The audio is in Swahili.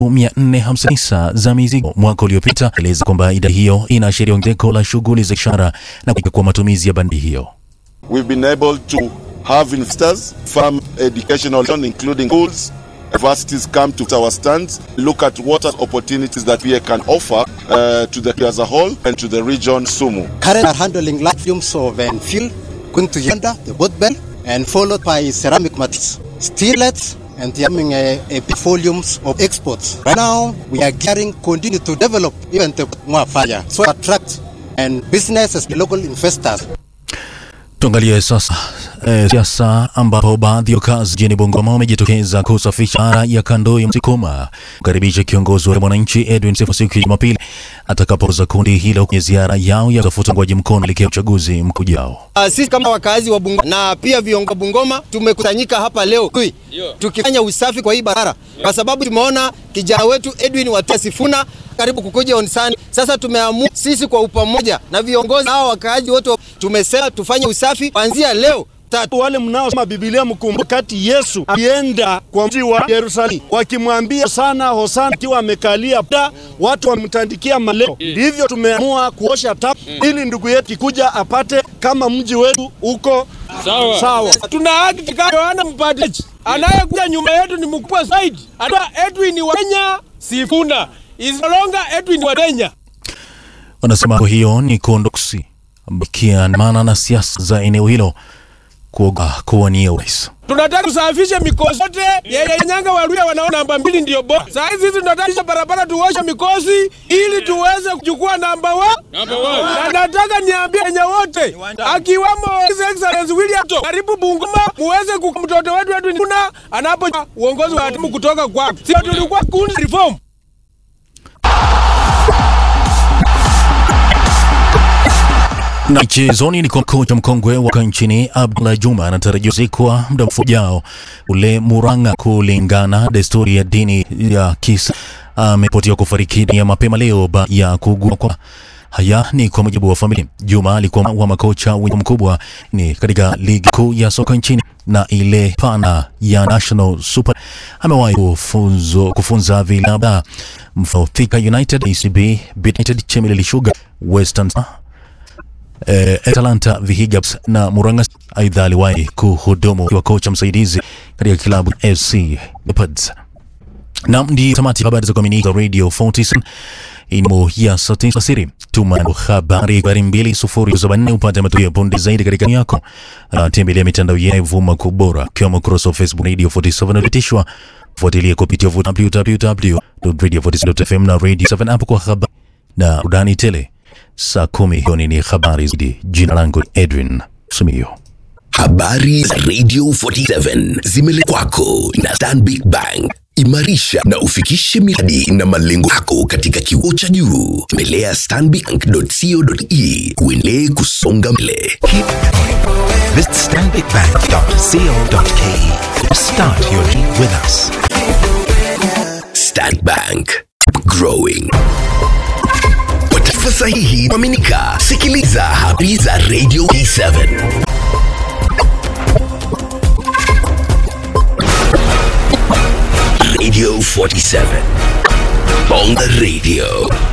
459 za mizigo mwaka uliopita, eleza kwamba idadi hiyo inaashiria ongezeko la shughuli za biashara na kwa matumizi ya bandi hiyo. We've been able to have investors, farm educational, including schools, universities come to our stands, look at what are opportunities that we can offer uh, to the as a whole and to the region Sumu. Current are handling light fumes of uh, fuel, going to Yanda, the boat bell, and followed by ceramic materials, steelets, and having a, a big volumes of exports. Right now, we are gearing, continue to develop even the more fire, so attract and businesses, local investors. Tuangalie sasa e, siasa ambapo baadhi ya wakazi jijini Bungoma wamejitokeza kusafisha bara ya kando ya Mtikoma kukaribisha kiongozi wa mwananchi Edwin Sifuna siku ya Jumapili atakapoza kundi hilo kwenye ziara yao ya kutafuta uungwaji mkono kuelekea uchaguzi mkuu ujao. Uh, sisi kama wakazi wa Bungoma na pia viongozi wa Bungoma tumekusanyika hapa leo kui, tukifanya usafi kwa hii barabara kwa sababu tumeona kijana wetu Edwin Watu Sifuna karibu kukuja onsani. Sasa tumeamua sisi kwa upamoja na viongozi hao wakaaji wote tumesema tufanye usafi kuanzia leo tatu. Wale mnaosoma Biblia mkumbuke kati Yesu alienda kwa mji wa Yerusalemu wakimwambia sana hosana, akiwa amekalia da watu wamtandikia maleo. Ndivyo tumeamua kuosha tap ili ndugu yetu kikuja apate kama mji wetu uko sawa, sawa. Tuna haki kama Yohana Mpatiaji anayekuja nyumba yetu ni mkubwa zaidi, ata Edwin wa Kenya Sifuna is no longer Edwin wa Kenya. Wanasema hiyo ni kondoksi kiandamana na siasa za eneo hilo kuoga kuwania urais. Tunataka tusafishe mikosi yote yenye nyanga waluya wanaona namba mbili ndio bora. Saa hizi sisi tunataka barabara tuoshe mikosi ili tuweze kuchukua namba wa namba na nataka niambie wenye wote akiwamo His Excellency William Ruto karibu Bungoma muweze ku mtoto wetu wetu kuna anapo uongozi wa timu kutoka kwako. Sio tulikuwa kundi reform na michezoni ni kwa kocha mkongwe wa nchini Abdullah Juma anatarajiwa zikwa muda mfupi ujao ule Murang'a, kulingana desturi ya dini ya Kisa. Ameripotiwa kufariki dunia mapema leo baada ya kuugua kwa Haya ni kwa mujibu wa familia. Juma alikuwa wa makocha wenye mkubwa ni katika ligi kuu ya soka nchini na ile pana ya National Super. Amewahi kufunzo kufunza vilabu mfano Thika United, ACB, United, Chemelil Sugar, Western eh, Atalanta, Vihiga na Murang'a. Aidha, aliwahi kuhudumu kwa kocha msaidizi katika kilabu FC Leopards. Nam ndi tamati habari za kuaminika Radio 47 imo ya sauti siri. Tuma habari habari mbili sufuri saba nne upate matukio ya punde zaidi katika yako. Uh, tembelea mitandao yetu kwa bora kiwemo ukurasa wa Facebook Radio 47 unatishwa. Fuatilia kupitia www.radio47.fm na Radio 7 app kwa habari na udani tele. Saa kumi jioni ni habari zaidi. Jina langu Edwin Sumio. Habari za Radio 47 zimeletwa kwako na Stanbic Bank. Imarisha na ufikishe miradi na malengo yako katika kiwango cha juu. Tembelea stanbic.co.e uendelee kusonga mbele. Keep Visit stanbicbank.co.ke. Start your journey with us. Stanbic Bank. Growing. Kwa taarifa sahihi kuaminika, sikiliza habari za Radio E7. Radio 47. On the radio.